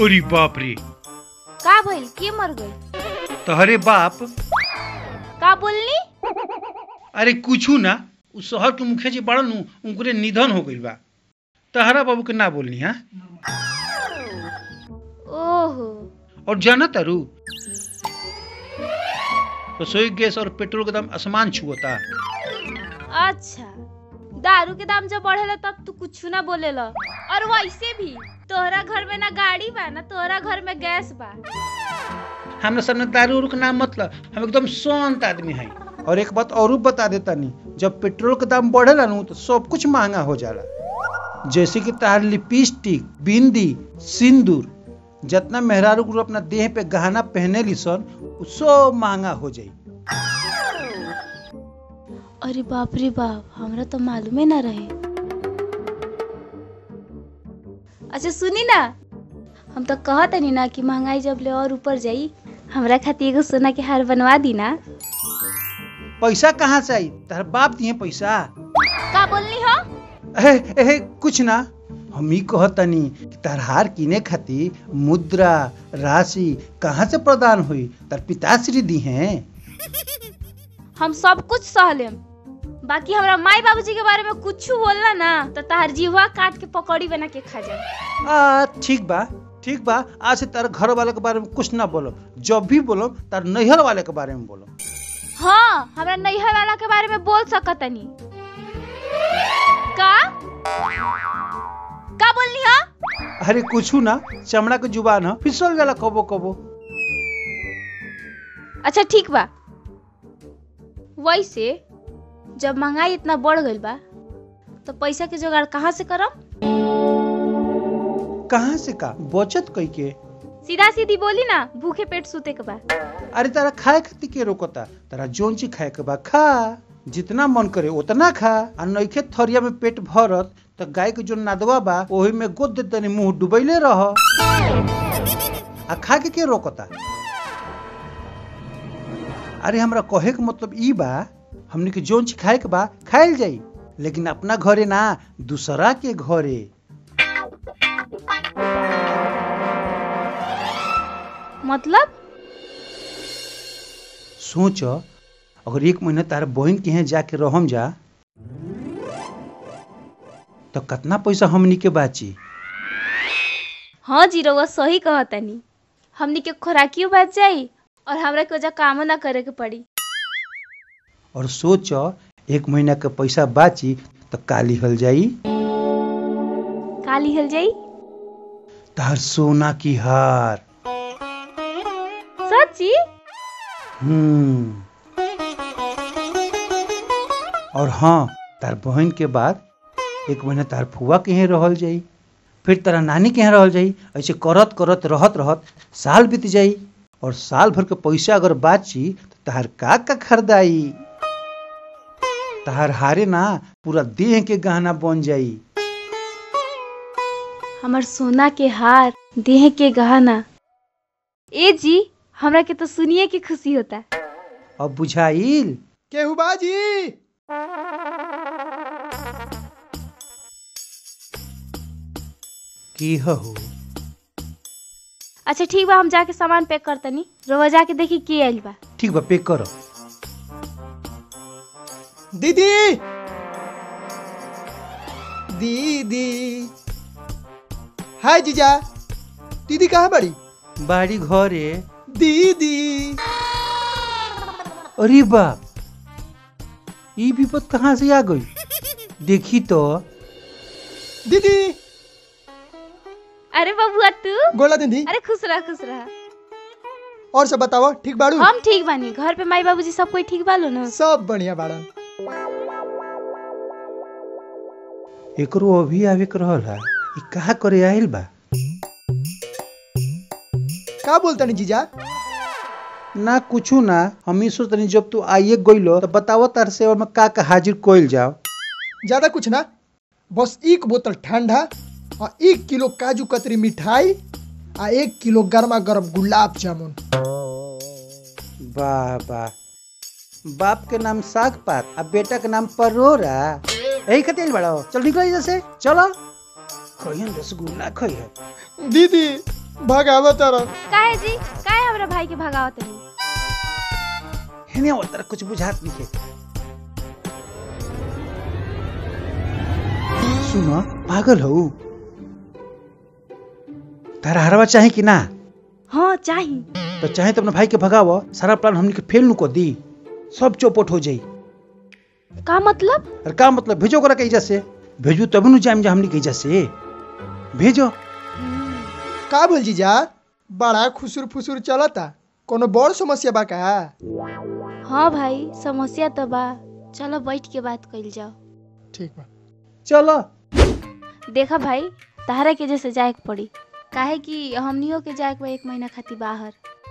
ओरी बाप रे का भइल के मर गई तहरे बाप का बोलनी अरे कुछू ना उ शहर के मुखिया जी बड़न नु उनकरे निधन हो गइल बा तहरा बाबू के ना बोलनी हा ओहो और जाना तारू रसोई गैस और पेट्रोल के दाम आसमान छुअता अच्छा दारू के दाम जब बढ़ेला तब तू कुछ ना बोलेला और वैसे भी तोहरा घर में ना गाड़ी बा ना तोहरा घर में गैस बा हमरा सामने दारू उरू के नाम मतलब हम एकदम शांत आदमी हैं और एक बात और बता देता नहीं जब पेट्रोल के दाम बढ़ेला नु तो सब कुछ महंगा हो जाला जैसे कि तार लिपस्टिक बिंदी सिंदूर जितना मेहरारू गुरु अपना देह पे गहना पहने ली सन उ सब महंगा हो जाई अरे बाप रे बाप हमरा तो मालूमे ना रहे अच्छा सुनी ना हम तो कहत नहीं ना कि महंगाई जब ले और ऊपर जाई हमरा खातिर एगो सोना के हार बनवा दी ना पैसा कहाँ से आई तार बाप दिए पैसा का बोलनी हो एहे एहे कुछ ना हम ही कहतनी कि तार हार किने खातिर मुद्रा राशि कहाँ से प्रदान हुई तार पिताश्री दी हैं हम सब कुछ सह लेम बाकी हमरा माई बाबूजी के बारे में कुछ बोलना ना तो तार जीवा काट के पकौड़ी बना के खा जाए आ ठीक बा ठीक बा आज से तार घर वाले के बारे में कुछ ना बोलो जब भी बोलो तार नैहर वाले के बारे में बोलो हाँ हमरा नैहर वाला के बारे में बोल सकतनी का का बोलनी हो अरे कुछ ना चमड़ा के जुबान है फिसल जाला कबो कबो अच्छा ठीक बा वैसे जब महंगाई इतना बढ़ गईल बा तो पैसा के जुगाड़ कहाँ से करम कहाँ से का बचत कई के सीधा सीधी बोली ना भूखे पेट सूते के बा अरे तारा खाए खातिर के रोकता तारा जोन चीज खाए के बा खा जितना मन करे उतना खा आ नइखे थरिया में पेट भरत तो गाय के जो नादवा बा ओही में गोद दे तनी मुंह डुबैले रह आ खा के के रोकता अरे हमरा कहे के मतलब ई बा हमनी के जोन चीज खाए के बा खाइल जाई लेकिन अपना घरे ना दूसरा के घरे मतलब सोच अगर एक महीना तार बहन के यहाँ जाके रहम जा तो कितना पैसा हमनी के बाची हाँ जी रउआ सही कहतनी हमनी के खोराकियो बच जाई और हमरा के वजह कामो ना करे के पड़ी और सोच एक महीना के पैसा बाची तो काली हल जाई काली हल जाई तार सोना की हार सच्ची हम्म और हाँ तार बहन के बाद एक महीना तार फुआ के यहाँ रहल जाई फिर तारा नानी के यहाँ रहल जाई ऐसे करत करत रहत रहत साल बीत जाई और साल भर के पैसा अगर बाची तो तार का का खरीदाई तार हारे ना पूरा देह के गहना बन जाई हमर सोना के हार देह के गहना ए जी हमरा के तो सुनिए के खुशी होता अब बुझाइल केहू बाजी की हहु अच्छा ठीक बा हम जाके सामान पैक करतनी रोवा जाके देखी के आइल बा ठीक बा पे करो दीदी दीदी हाय जीजा दीदी कहाँ बड़ी बाड़ी घरे दीदी अरे बाप ई विपद कहाँ से आ गई देखी तो दीदी अरे बबुआ तू गोला दीदी अरे खुश रह खुश रह और सब बताओ ठीक बाड़ू हम ठीक बानी घर पे माई बाबूजी सब कोई ठीक बालो ना सब बढ़िया बाड़न एकरो अभी आवे के रहल है ई कहा करे आइल बा का बोलता नहीं जीजा ना कुछू ना हम ही सोचतनी जब तू आइए गइलो तो बताओ तार सेवा में का का हाजिर कोइल जाओ ज्यादा कुछ ना बस एक बोतल ठंडा और एक किलो काजू कतरी मिठाई आ एक किलो गर्मा गर्म गुलाब जामुन वाह वाह बाप के नाम साग पात आ बेटा के नाम परोरा यही खातिर बड़ा चल निकल इधर से चलो खइहन रसगुल्ला खइहन दीदी भगावा तारा काहे जी काहे हमरा भाई के भगावत नहीं हेने वो तरह कुछ बुझात नहीं है सुनो पागल हो तारा हरवा चाहे कि ना हाँ चाही तो चाहे तो अपना भाई के भगाव सारा प्लान हमने के फेल नु को दी सब चौपट हो जाई का मतलब और का मतलब भेजो करा के इजा से भेजू तब नु जाम जा हमने के इजा से भेजो का बोल जीजा बड़ा खुसुर फुसुर चलता कोनो बड़ समस्या बा का हाँ भाई समस्या तो बा चलो बैठ के बात कइल जाओ ठीक बा चलो देखा भाई तहरा के जैसे जाए के पड़ी काहे कि हमनियों के जाए के बा एक महीना खातिर बाहर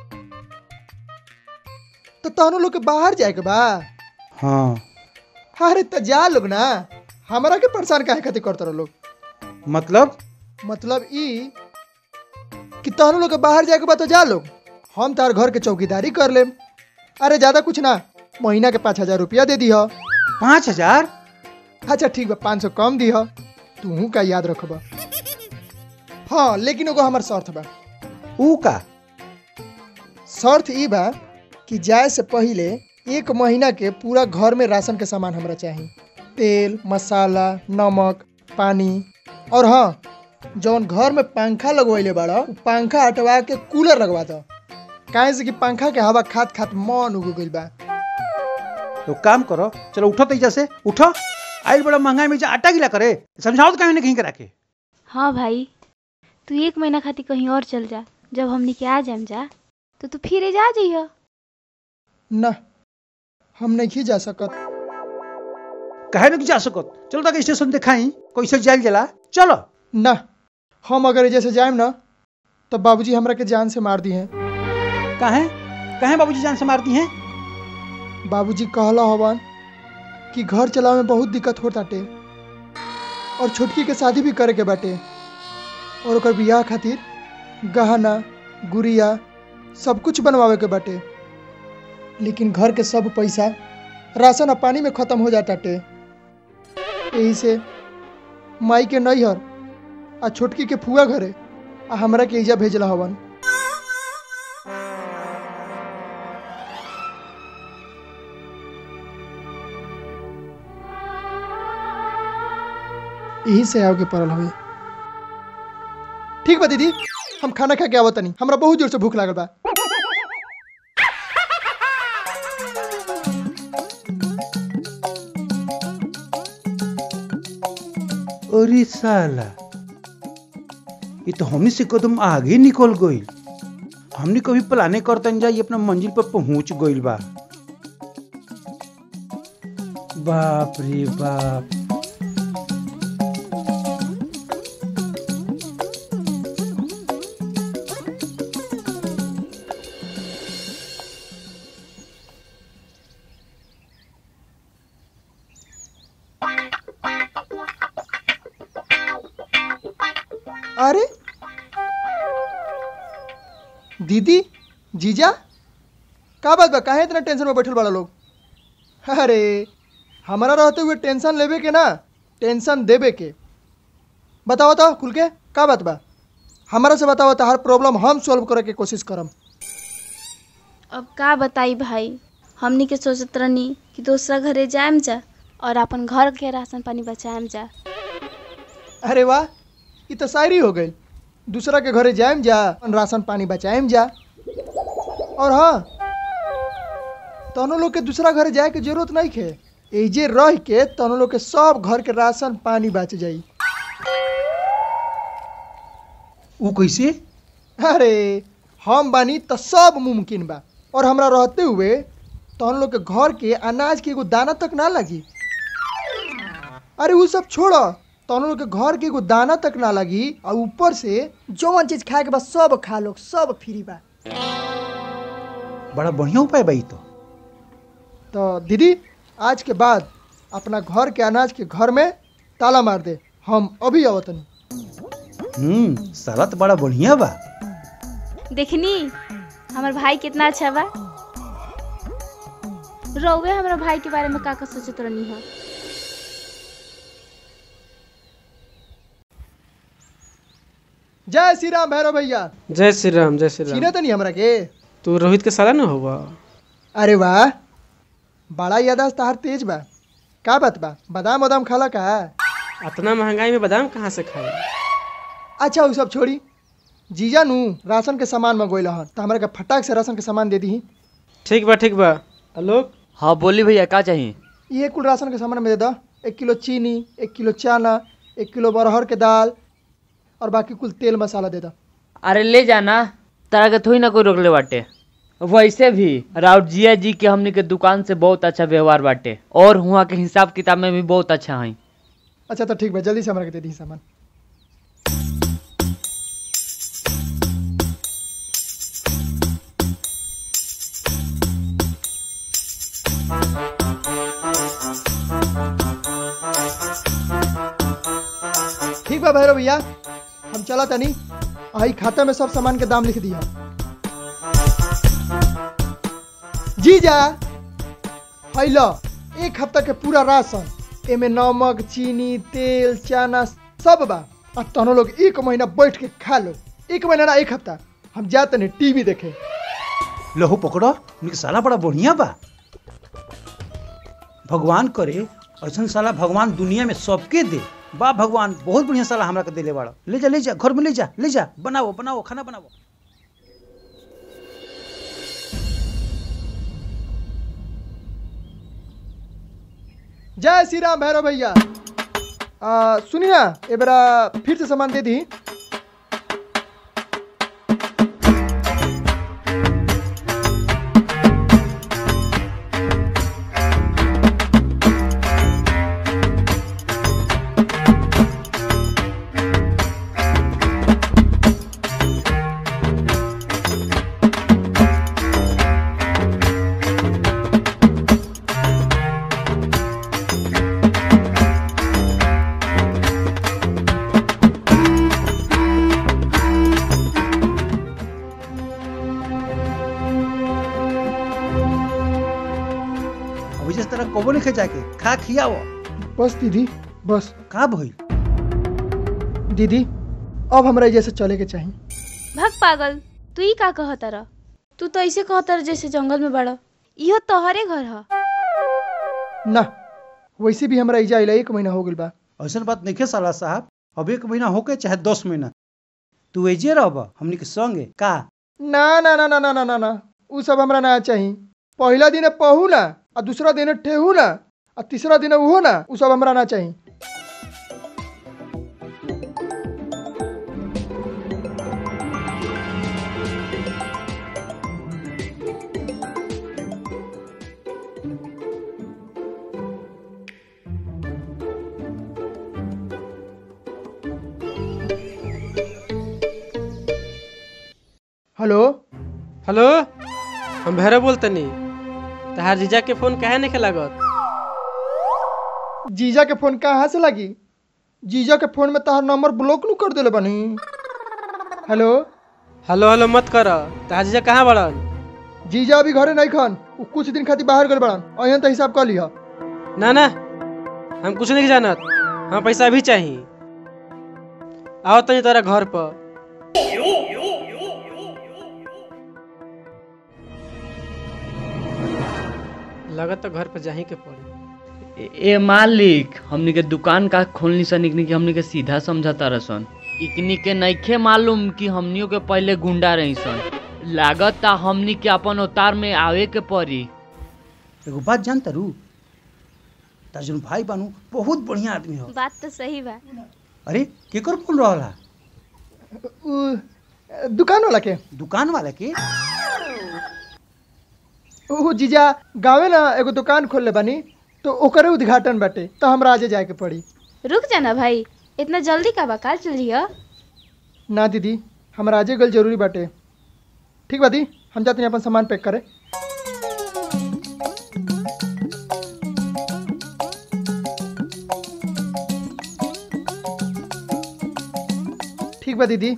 तो तहनो लोग के बाहर जाए के बा हाँ अरे तो जा लोग ना हमरा के परेशान काहे खातिर करत रहो लोग मतलब मतलब ई कि तहनो लोग के बाहर जाए के बा तो जा लोग हम तार घर के चौकीदारी कर लेम अरे ज्यादा कुछ ना महीना के पाँच हजार रुपया दे दीह पाँच हजार अच्छा ठीक बा पाँच सौ कम दीह तू का याद रखबा हाँ लेकिन एगो हमार शर्त बा ऊ का शर्त ई बा कि जाए से पहिले एक महीना के पूरा घर में राशन के सामान हमरा चाहिए तेल मसाला नमक पानी और हाँ जौन घर में पंखा लगवैले बाड़ा उ पंखा हटवा के कूलर लगवा दो काहे से कि पंखा के हवा खात खात मन उग गइल बा तो काम करो चलो उठो तो इजा से उठो आइल बड़ा महंगाई में जा आटा गिला करे समझाओ तो कहीं ना कहीं करा के हाँ भाई तू एक महीना खातिर कहीं और चल जा जब हमनी के आ जाम जा तो तू फिर जा जइह ना हम नहीं जा सकत कहे नहीं जा सकत चलो तक स्टेशन दिखाई कैसे जाइल जला चलो ना हम अगर जैसे जाएम ना तो बाबूजी हमरा के जान से मार दी हैं कहे कहे बाबूजी जान से मारती हैं बाबूजी कहला हवन कि घर चलावे में बहुत दिक्कत होत बाटे और छोटकी के शादी भी करे के बाटे और ओकर बियाह खातिर गहना गुड़िया सब कुछ बनवावे के बाटे लेकिन घर के सब पैसा राशन और पानी में खत्म हो जाताटे यही से माई के नैहर आ छोटकी के फुआ घरे आ हमरा के इजा भेजला हवन यही से आओ के पड़ल हवे ठीक बा दीदी हम खाना खा के आवत तनी हमरा बहुत जोर से भूख लागल बा अरे साला ये तो हमने से कदम आगे निकल गई हमने कभी प्लाने करतन जा ये अपना मंजिल पर पहुंच गइल बा बाप रे बाप अरे दीदी जीजा का बात बा काहे इतना टेंशन में बैठल बड़ा लोग अरे हमारा रहते हुए टेंशन लेवे के ना टेंशन देवे के बताओ तो खुल के का बात बा हमारा से बताओ तो हर प्रॉब्लम हम सॉल्व करे के कोशिश करम अब का बताई भाई हमनी के सोचत रहनी कि दूसरा घरे जाएम जा और अपन घर के राशन पानी बचाएम जा अरे वाह ये तो शायरी हो गई दूसरा के घरे जाएम जा अपन राशन पानी बचाएम जा और हाँ तनो लोग के दूसरा घरे जाए के जरूरत नहीं खे एजे रह के तनो लोग के सब घर के राशन पानी बच जाई ऊ कैसे अरे हम बानी तो सब मुमकिन बा और हमरा रहते हुए तहन लोग के घर के अनाज के एगो दाना तक ना लगी अरे वो सब छोड़ तहन लोग के घर के एगो दाना तक ना लगी और ऊपर से जौन चीज खाए के बा सब खा लो सब फ्री बा बड़ा बढ़िया उपाय बा ई तो तो दीदी आज के बाद अपना घर के अनाज के घर में ताला मार दे हम अभी आवतनी हम्म साला तो बड़ा बढ़िया बा देखनी हमार भाई कितना अच्छा बा रउवे हमरा भाई के बारे में का का सोचत रहनी है जय श्री राम भैरव भैया जय श्री राम जय श्री छीने राम तो नहीं हमरा के तू रोहित के साला न हुआ अरे वाह बड़ा यादाश्त तहार तेज बा का बात बा बादाम वादाम खाला का इतना महंगाई में बादाम कहाँ से खाए अच्छा वो सब छोड़ी जीजा नु राशन के सामान मंगोइल हन तो हमरा के फटाक से राशन के सामान दे दी ठीक बा ठीक बा आलोक हाँ बोली भैया का चाहिए ये कुल राशन के सामान में दे दो एक किलो चीनी एक किलो चना एक किलो बरहर के दाल और बाकी कुल तेल मसाला दे दो अरे ले जाना तारा के थोड़ी ना कोई रोकले बाटे वैसे भी राउत जिया जी के हमनी के दुकान से बहुत अच्छा व्यवहार बाटे और हुआ के हिसाब किताब में भी बहुत अच्छा है अच्छा तो ठीक बा जल्दी से हमरा के दे दी सामान ठीक बा भैरव भैया हम चला तनी आई खाता में सब सामान के दाम लिख दिया जी जा हैलो एक हफ्ता के पूरा राशन एमे नमक चीनी तेल चना सब बा आ तनो लोग एक महीना बैठ के खा लो एक महीना ना एक हफ्ता हम जाते नहीं टीवी देखे लहू पकड़ो उनके साला बड़ा बढ़िया बा भगवान करे ऐसा साला भगवान दुनिया में सबके दे बा भगवान बहुत बढ़िया साला हमरा के देले बाड़ा ले जा ले जा घर में ले जा ले जा बनाओ बनाओ खाना बनाओ जय श्री राम भैरव भैया आ, सुनी ना ए बेरा फिर से सामान दे दी अभी जिस तरह कबो नहीं जाके खा खियाओ बस दीदी बस का भइल दीदी अब हमरा जैसे चले के चाहिए भग पागल तू ही का कहत रह तू तो ऐसे कहत रह जैसे जंगल में बड़ा इहो तोहरे घर ह ना वैसे भी हमरा इजा अइला एक महीना हो गइल बा ऐसा बात नहीं साला साहब अब एक महीना होके चाहे दस महीना तू एजे रहब हमनी के संगे का ना ना ना ना ना ना ना ना उ सब हमरा ना चाहिए पहला दिन पहू ना आ दूसरा दिन ठेहू ना आ तीसरा दिन उहो ना उ सब हमरा ना चाहिए हेलो हेलो हम भैरव बोलतनी तहार जीजा के फोन काहे नहीं लागत जीजा के फोन कहाँ से लगी जीजा के फोन में तहार नंबर ब्लॉक नु कर देले बनी हेलो हेलो हेलो मत कर तहार जीजा कहाँ बड़न जीजा अभी घरे नहीं खन उ कुछ दिन खातिर बाहर गए बड़न अहन तो हिसाब कर लिह ना ना हम कुछ नहीं जानत हम पैसा अभी चाहिए आओ तनी तोरा घर पर लगत तो घर पर जाही के पड़ी ए, ए मालिक हमनी के दुकान का खोलनी सन इकनी के हमनी के सीधा समझता रसन इकनी के नइखे मालूम कि हमनियों के पहले गुंडा रही सन लागत ता हमनी के अपन अवतार में आवे के पड़ी एगो बात जानता रू ताजुन भाई बानू बहुत बढ़िया आदमी हो बात तो सही बा अरे केकर फोन रहला उ दुकान वाला के दुकान वाला के उ जीजा गाँवे ना एगो दुकान खोलले बानी तो ओकरे उद्घाटन बाटे तो हमरा आजे जाए के पड़ी रुक जाना भाई इतना जल्दी का बा काल चल रही ना दीदी हमरा आजे गल जरूरी बाटे ठीक बा दी हम जाते हैं अपन सामान पैक करे ठीक बा दीदी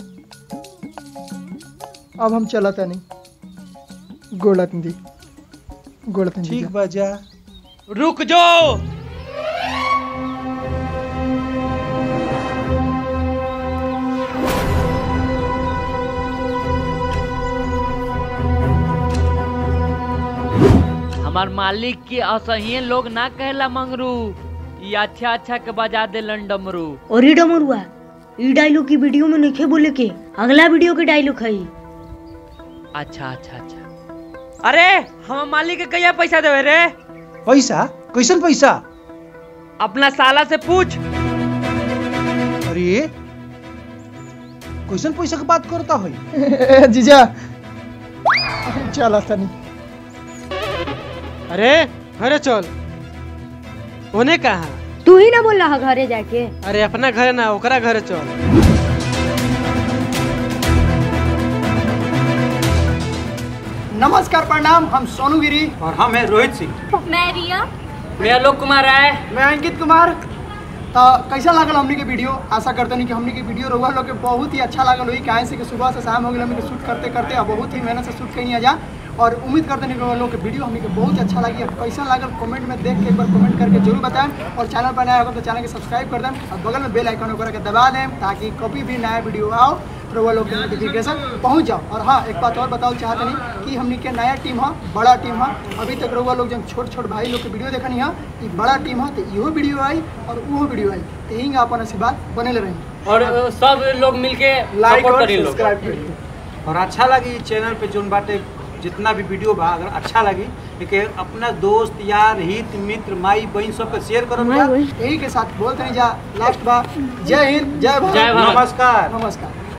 अब हम चलत नहीं गोलत दी गोलत ठीक बा जा रुक जाओ हमार मालिक के असहिए लोग ना कहेला मंगरू ये अच्छा अच्छा के बजा दे डमरू और ई डमरुआ ई डायलॉग की वीडियो में नहीं बोले के अगला वीडियो के डायलॉग है ई। अच्छा अच्छा अच्छा अरे हम मालिक के कहिया पैसा देवे रे पैसा कैसन पैसा अपना साला से पूछ अरे कैसन पैसा के बात करता है ए, जीजा चल तनी अरे घरे चल ओने कहा तू ही ना बोल रहा घरे जाके अरे अपना घरे ना ओकरा घरे चल नमस्कार प्रणाम हम सोनू गिरी और हम है रोहित सिंह मैं रिया मैं आलोक कुमार है मैं अंकित कुमार तो कैसा लागल हमनी के वीडियो आशा करते नहीं कि हमनी के वीडियो रहुआ लोग के बहुत ही अच्छा लागल हुई काहे से कि सुबह से शाम हो गई हमनी के शूट करते करते अब बहुत ही मेहनत से शूट कहीं जा और उम्मीद करते नहीं कि रउआ लोग के वीडियो हमनी के बहुत अच्छा लगी और कैसा लागल कमेंट में देख के एक बार कमेंट करके जरूर बताएं और चैनल पर नया होगा तो चैनल के सब्सक्राइब कर दें और बगल में बेल आइकन ओकरा के दबा दें ताकि कभी भी नया वीडियो आओ तो रउआ लोग के नोटिफिकेशन पहुंच जाओ और हाँ एक बात और बताओ चाहते नहीं कि हमनी के नया टीम है बड़ा टीम है अभी तक रउआ लोग जब छोट छोट भाई लोग के वीडियो देखनी है कि बड़ा टीम है तो इहो वीडियो आई और वो वीडियो आई तो यही अपन आशीर्वाद बने रही और सब लोग मिलके लाइक सपोर्ट और करी लोग सब्सक्राइब करिए और अच्छा लगी चैनल पे जोन बाटे जितना भी वीडियो बा अगर अच्छा लगी कि अपना दोस्त यार हित मित्र माई बहन सबके शेयर करो भैया यही के साथ बोलते नहीं जा लास्ट बार जय हिंद जय भारत जय भारत। नमस्कार नमस्कार